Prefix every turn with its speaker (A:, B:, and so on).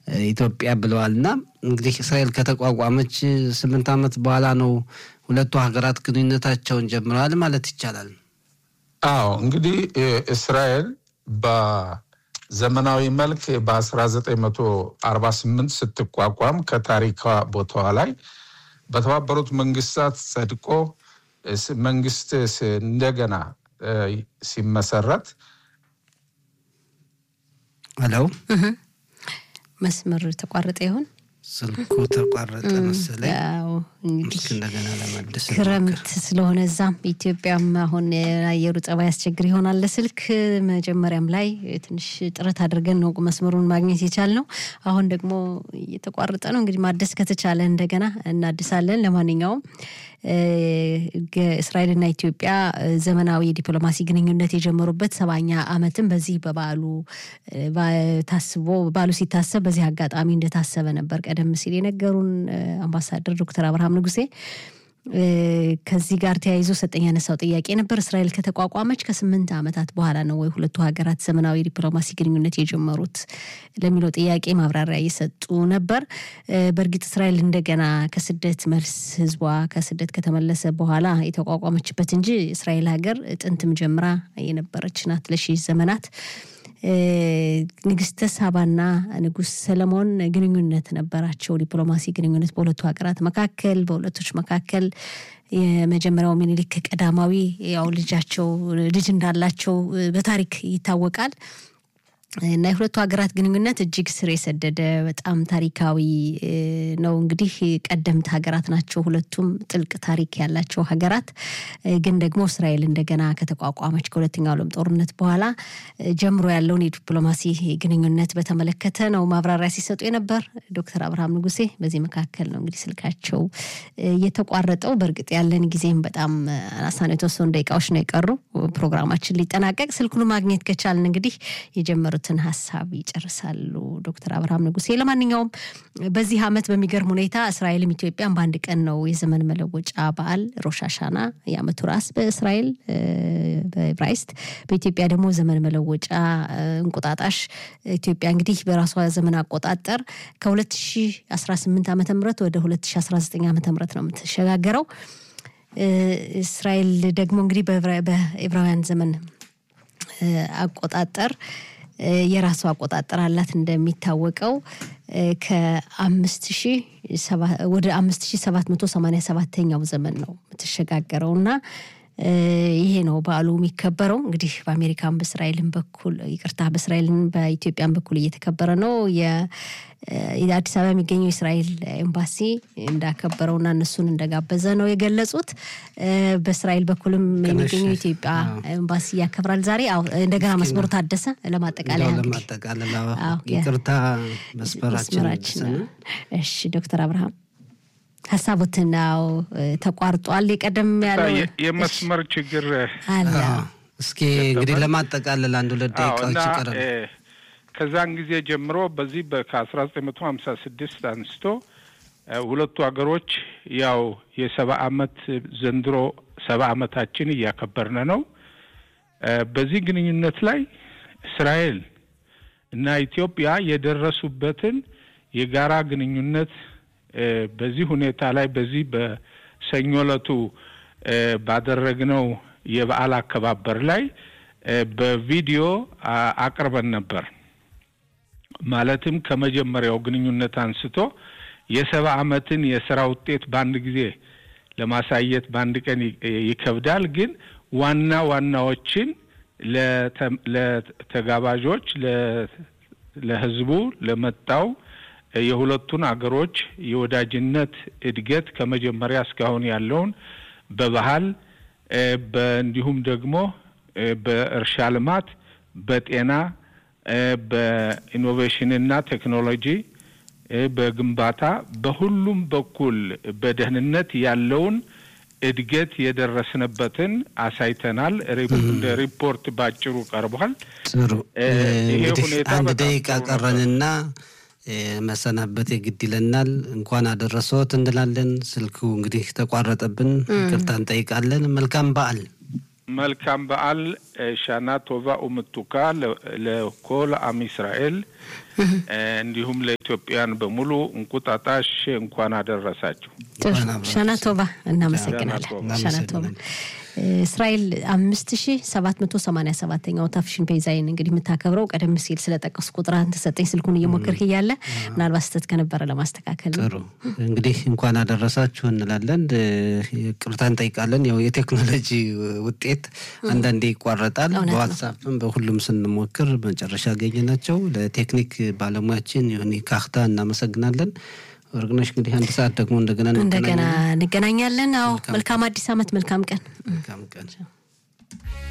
A: ኢትዮጵያ ብለዋል እና እንግዲህ እስራኤል ከተቋቋመች ስምንት ዓመት በኋላ ነው ሁለቱ ሀገራት ግንኙነታቸውን ጀምረዋል ማለት ይቻላል።
B: አዎ እንግዲህ እስራኤል በዘመናዊ መልክ በ1948 ስትቋቋም ከታሪካ ቦታዋ ላይ በተባበሩት መንግስታት ጸድቆ መንግስት እንደገና ሲመሰረት
C: ሄሎ መስመር ተቋረጠ ይሆን?
A: ስልኩ ተቋረጠ መሰለኝ።
C: እንግዲህ
A: እንደገና ለመልስ
C: ክረምት ስለሆነ እዛም ኢትዮጵያም አሁን የአየሩ ጸባይ ያስቸግር ይሆናል ለስልክ። መጀመሪያም ላይ ትንሽ ጥረት አድርገን ነው መስመሩን ማግኘት የቻልነው። አሁን ደግሞ እየተቋረጠ ነው። እንግዲህ ማደስ ከተቻለ እንደገና እናድሳለን። ለማንኛውም እስራኤልና ኢትዮጵያ ዘመናዊ የዲፕሎማሲ ግንኙነት የጀመሩበት ሰባኛ ዓመትም በዚህ በበዓሉ ታስቦ በዓሉ ሲታሰብ በዚህ አጋጣሚ እንደታሰበ ነበር ቀደም ሲል የነገሩን አምባሳደር ዶክተር አብርሃም ንጉሴ። ከዚህ ጋር ተያይዞ ሰጠኝ ያነሳው ጥያቄ ነበር። እስራኤል ከተቋቋመች ከስምንት ዓመታት በኋላ ነው ወይ ሁለቱ ሀገራት ዘመናዊ ዲፕሎማሲ ግንኙነት የጀመሩት ለሚለው ጥያቄ ማብራሪያ እየሰጡ ነበር። በእርግጥ እስራኤል እንደገና ከስደት መልስ ህዝቧ ከስደት ከተመለሰ በኋላ የተቋቋመችበት እንጂ እስራኤል ሀገር ጥንትም ጀምራ የነበረች ናት ለሺህ ዘመናት። ንግስተ ሳባና ንጉስ ሰለሞን ግንኙነት ነበራቸው፣ ዲፕሎማሲ ግንኙነት በሁለቱ ሀገራት መካከል በሁለቶች መካከል። የመጀመሪያው ሚኒሊክ ቀዳማዊ ያው ልጃቸው ልጅ እንዳላቸው በታሪክ ይታወቃል። እና የሁለቱ ሀገራት ግንኙነት እጅግ ስር የሰደደ በጣም ታሪካዊ ነው። እንግዲህ ቀደምት ሀገራት ናቸው ሁለቱም ጥልቅ ታሪክ ያላቸው ሀገራት። ግን ደግሞ እስራኤል እንደገና ከተቋቋመች ከሁለተኛው ዓለም ጦርነት በኋላ ጀምሮ ያለውን የዲፕሎማሲ ግንኙነት በተመለከተ ነው ማብራሪያ ሲሰጡ የነበር ዶክተር አብርሃም ንጉሴ። በዚህ መካከል ነው እንግዲህ ስልካቸው እየተቋረጠው። በእርግጥ ያለን ጊዜም በጣም አናሳ ነው፣ የተወሰኑ ደቂቃዎች ነው የቀሩ ፕሮግራማችን ሊጠናቀቅ። ስልኩን ማግኘት ከቻልን እንግዲህ የጀመሩት ትን ሀሳብ ይጨርሳሉ ዶክተር አብርሃም ንጉሴ። ለማንኛውም በዚህ ዓመት በሚገርም ሁኔታ እስራኤልም ኢትዮጵያን በአንድ ቀን ነው የዘመን መለወጫ በዓል ሮሻሻና የዓመቱ ራስ በእስራኤል በዕብራይስጥ በኢትዮጵያ ደግሞ ዘመን መለወጫ እንቁጣጣሽ። ኢትዮጵያ እንግዲህ በራሷ ዘመን አቆጣጠር ከ2018 ዓ ም ወደ 2019 ዓ ም ነው የምትሸጋገረው። እስራኤል ደግሞ እንግዲህ በዕብራውያን ዘመን አቆጣጠር የራሱ አቆጣጠር አላት። እንደሚታወቀው ከአምስት ሺህ ወደ አምስት ሺህ ሰባት መቶ ሰማኒያ ሰባተኛው ዘመን ነው የምትሸጋገረው እና ይሄ ነው በዓሉ የሚከበረው። እንግዲህ በአሜሪካን በእስራኤልን በኩል ይቅርታ፣ በእስራኤልን በኢትዮጵያን በኩል እየተከበረ ነው። የአዲስ አበባ የሚገኘው የእስራኤል ኤምባሲ እንዳከበረውና እነሱን እንደጋበዘ ነው የገለጹት። በእስራኤል በኩልም የሚገኘው የኢትዮጵያ ኤምባሲ ያከብራል ዛሬ። እንደገና መስመሩ ታደሰ። ለማጠቃለያ
A: ለማጠቃለል ይቅርታ መስመራችን።
C: እሺ ዶክተር አብርሃም ሀሳቡትን ው ተቋርጧል። የቀደም ያለው
B: የመስመር ችግር
C: አለ።
A: እስኪ እንግዲህ ለማጠቃለል አንድ ሁለት ደቂቃዎች ይቀራል።
B: ከዛን ጊዜ ጀምሮ በዚህ ከአስራ ዘጠኝ መቶ ሀምሳ ስድስት አንስቶ ሁለቱ ሀገሮች ያው የሰባ አመት ዘንድሮ ሰባ አመታችን እያከበርን ነው። በዚህ ግንኙነት ላይ እስራኤል እና ኢትዮጵያ የደረሱበትን የጋራ ግንኙነት በዚህ ሁኔታ ላይ በዚህ በሰኞ ዕለቱ ባደረግነው የበዓል አከባበር ላይ በቪዲዮ አቅርበን ነበር። ማለትም ከመጀመሪያው ግንኙነት አንስቶ የሰባ አመትን የስራ ውጤት በአንድ ጊዜ ለማሳየት በአንድ ቀን ይከብዳል። ግን ዋና ዋናዎችን ለተጋባዦች፣ ለህዝቡ፣ ለመጣው የሁለቱን አገሮች የወዳጅነት እድገት ከመጀመሪያ እስካሁን ያለውን በባህል እንዲሁም ደግሞ በእርሻ ልማት፣ በጤና፣ በኢኖቬሽንና ቴክኖሎጂ፣ በግንባታ በሁሉም በኩል በደህንነት ያለውን እድገት የደረስንበትን አሳይተናል። እንደ ሪፖርት ባጭሩ ቀርቧል።
A: ጥሩ እንግዲህ አንድ ደቂቃ ቀረንና መሰናበት የግድ ይለናል። እንኳን አደረሰዎት እንላለን። ስልኩ እንግዲህ ተቋረጠብን፣ ይቅርታ እንጠይቃለን። መልካም በዓል።
B: መልካም በዓል ሻና ቶቫ ኡምቱካ ለኮል አም እስራኤል እንዲሁም ለኢትዮጵያን በሙሉ እንቁጣጣሽ እንኳን አደረሳችሁ።
C: ሻና ቶባ እናመሰግናለን። ሻና ቶባ እስራኤል አምስት ሺ ሰባት መቶ ሰማኒያ ሰባተኛው ታፍሽን ፔዛይን እንግዲህ የምታከብረው ቀደም ሲል ስለጠቀሱ ቁጥር አንተ ሰጠኝ ስልኩን እየሞከርክ እያለ ምናልባት ስህተት ከነበረ ለማስተካከል ነው።
A: ጥሩ እንግዲህ እንኳን አደረሳችሁ እንላለን። ቅርታ እንጠይቃለን። ያው የቴክኖሎጂ ውጤት አንዳንዴ ይቋረጣል። በዋትሳፕም በሁሉም ስንሞክር መጨረሻ ያገኘናቸው ለቴክኒክ ባለሙያችን ዮኒ ካክታ እናመሰግናለን። ወርቅነሽ እንግዲህ አንድ ሰዓት ደግሞ እንደገና
C: እንደገና እንገናኛለን። አዎ መልካም አዲስ ዓመት፣ መልካም ቀን።
A: መልካም ቀን